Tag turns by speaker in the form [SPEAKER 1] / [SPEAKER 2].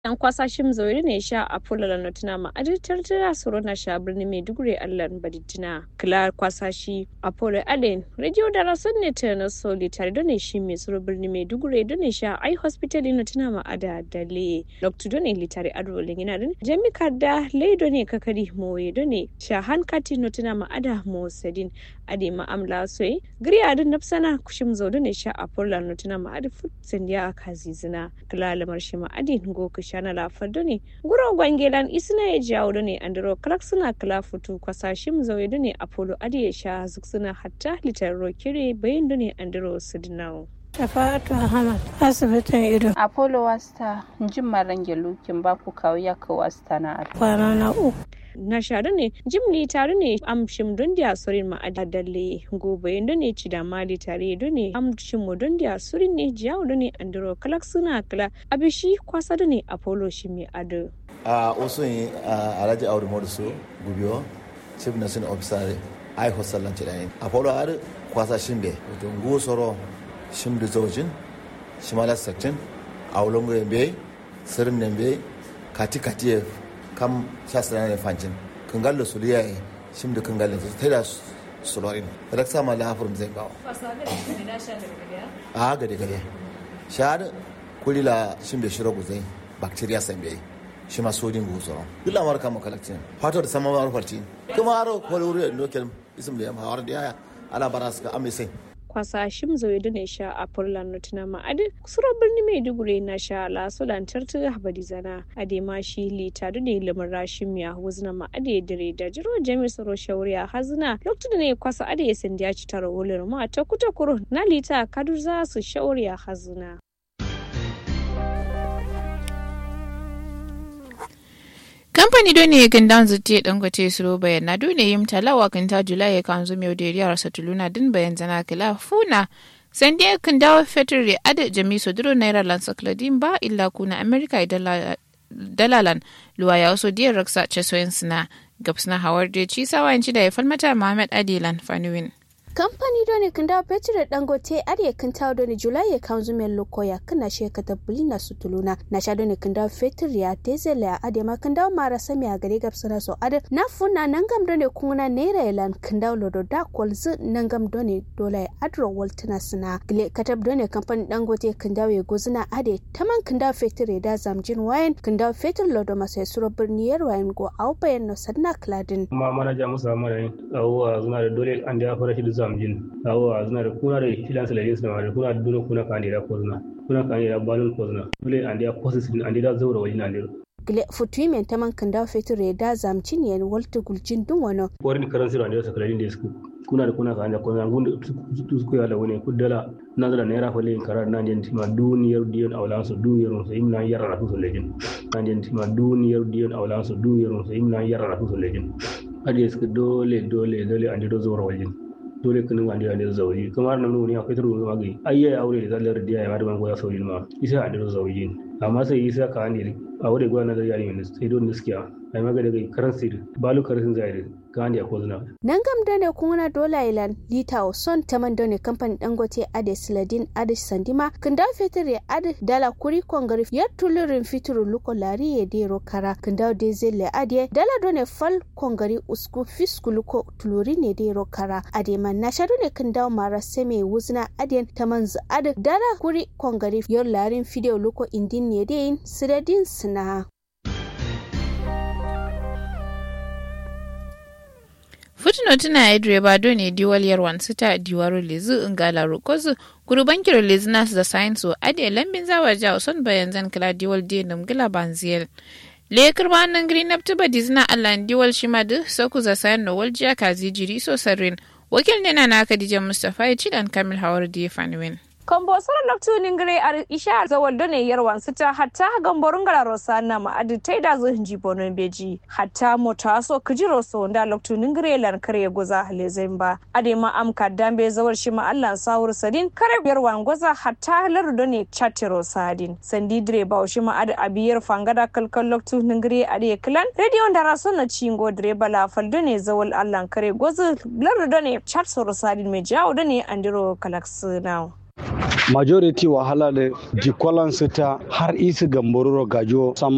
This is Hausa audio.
[SPEAKER 1] yan kwasa shim zoiri ne sha a fulala na tuna ma aditar tira soro na sha birni maiduguri allan badittina kila kwasa shi apollo allen radio da rasun ne ta na soli tare da ne shi mai soro birni maiduguri da ne sha ai hospital na tuna ma ada dale dr doni litare ado lingina din jami'ar da leido ne kakari moye da ne sha hankati na tuna ma ada mo sadin ade ma amla soyi giri adin nafsana kushim zo da ne sha apollo na tuna ma adi fut sandiya kazizina kila lamar shi ma adi ngo shana lafar ne guro gwangelan isna ya jawo ne andro clark suna kala futu kwasashim zauye ne apollo adi ya sha zuk suna hatta litar rokire bayan ne andro sidnau
[SPEAKER 2] Shafa'atu Ahmad asibitin ido.
[SPEAKER 3] Apollo wasta jin marange lukin ba ku kawo ya ka wasta na
[SPEAKER 2] Kwana na uku.
[SPEAKER 1] na shaɗu ne jimli tare ne amshim don da surin ma dalle gobe don ne ci da mali tare don ne amshim mu don da surin ne jiyawo don ne andro kalak suna kala abishi kwasa don ne apollo shi mai ado
[SPEAKER 4] a wasu yi alhaji audu modusu gubiyo chief nursing officer ai hostel lanci da apollo ar kwasa shimbe wato ngu soro shimdu zaujin shimala section aulongo yembe sirin nembe kati kati kam shasira ne fancin kangallo su liya yi shim da kangallo su ta da sulorin da sama la hafurin zai bawa a gade gade shahada kulila shim da shiro guzai bacteria san bai shi ma sodin guzoro duk lamar kama kalakcin fato da sama mawar farci kuma aro kwalwuri da nokel isim da yamma hawar da yaya ala bara suka amisai
[SPEAKER 1] kwasa shim zoye da ne sha a furlan nutuna ma'adin kusurar birni maiduguri na sha lasu lantarki habadi zana ade ma shi lita da ne lamar rashin miya wuzna ma'ade dire da jiro jami tsaro shauriya hazina lokacin da ne kwasa ade ya sandi ya ci tara wulir ma ta kuta kuro na lita kadu za su shauriya hazina.
[SPEAKER 5] kamfani do ne kan dan zutte dangote suro bayan na dole yim talawa kan ta julai kan zo mai deriya rasa tuluna din bayan zana kala funa san dai kan dawo fetur re ada jami so duro naira lan sakladin ba illa kuna america dalalan luwa ya waso diyar raksa chesoyin suna gabsna hawar da ci sawanci da ya falmata muhammad adilan fanuwin
[SPEAKER 6] kamfani doni kinda petro dangote ariye kinta doni julai kan zumen lokoya kana sheka ta bulina sutuluna na sha doni kinda fetur ya tezele a ade ma kinda mara sami a gare gabsana so ade na funa nangam doni kuna naira elan kinda lodo da kolzu nangam doni dola adro waltuna suna gile katab doni kamfani dangote kinda we gozuna ade taman kinda fetur ya da zamjin wayan kinda fetur lodo masai suro birniyar wayan go au bayan no sadna kladin
[SPEAKER 7] ma manaja musa mara yin awo zuna da dole an da fara shi da zamjin awo zuna da kuna da filan salalin suna da kuna da dole kuna kan da ko zuna kuna kan da balon ko zuna dole an da ko su an da zaura wajen an da
[SPEAKER 6] gile futui men taman kan da fetur ya da zamcin yan walta guljin dun wano
[SPEAKER 7] warin karan sira da sakalin da su kuna da kuna kan da ko zuna gun su ku ya da wani kudala na da naira fale karar nan den ma duniyar diyon awlan su duniyar su imna yarra su lejin nan den ma duniyar diyon awlan su duniyar su imna yarra su lejin ade su dole dole dole an da zaura wajen dole kanin wanda ya da zauri kamar nan ne akwai turu ma gai ayya aure da zallar da ya ma da ban goya sauri ma isa a da zauri amma sai isa ka ne aure goya na da yari ne sai don gaskiya ai maga daga karan sir balu karan zai ka ne ko zuna
[SPEAKER 6] nan gam dane kuna dola ilan lita o son taman dane kamfani dangote ade siladin ade sandima kinda fetur ade dala kuri kongari ya tulurin fituru luko lari ya dero kara kinda de zelle ade dala done fal kongari usku fisku luko tuluri ne dero kara ade man na shadu ne kinda mara seme wuzna ade taman zu ade dala kuri kongari yor larin fideo luko indin ne de siladin sina
[SPEAKER 5] Footnote tuna direba ne diwal yarwan sita diwaro lezu ngala rokozu guruban kiro lezu nas da science o ade lambin zawa ja son bayan zan kala diwal de nam gila banziel le kirba nan green up tuba dizna allah diwal shima du soku za sayan no waljiya kazi jiri so sarrin wakil ne na naka dijan mustafa ya ci dan kamil hawar da ya fanuwin.
[SPEAKER 1] kombo sara loktu ningre ar isha zawal done yarwan sita hatta gamborun gara rosa na ma adi taida zo hinji bonon beji hatta mota so kijiro so nda loktu ningre lan kare goza hale zemba ade ma am kadambe zawal shi ma Allah sawur sadin kare yarwan goza hatta lar done chatiro sadin sandi dire ba shi ma adi abiyar fangada kalkal loktu ningre ade klan radio ndara so na cingo dire bala fal done zawal Allah kare goza lar done chat so sadin me jawo done andiro kalaks now
[SPEAKER 8] majority wahala da jikwalan ta har isi gambororo gajo sam